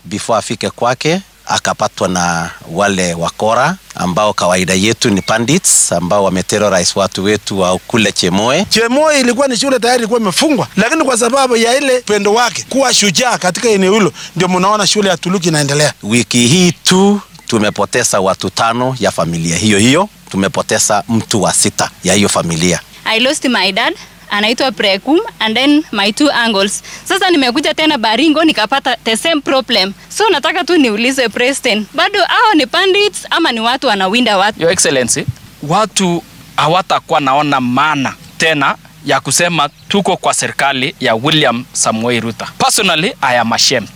before afike kwake akapatwa na wale wakora ambao kawaida yetu ni bandits ambao wameterrorize watu wetu wa kule Chemoe. Chemoe ilikuwa ni shule tayari ilikuwa imefungwa, lakini kwa sababu ya ile pendo wake kuwa shujaa katika eneo hilo, ndio mnaona shule ya Tuluki inaendelea. Wiki hii tu tumepoteza watu tano ya familia hiyo hiyo, tumepoteza mtu wa sita ya hiyo familia. I lost my dad anaitwa Prekum and then my two uncles. Sasa nimekuja tena Baringo nikapata the same problem. So nataka tu niulize president, bado hao ni bandits ama ni watu wanawinda watu? Your Excellency, watu hawatakuwa naona maana tena ya kusema tuko kwa serikali ya William Samoei Ruto. Personally, I am ashamed.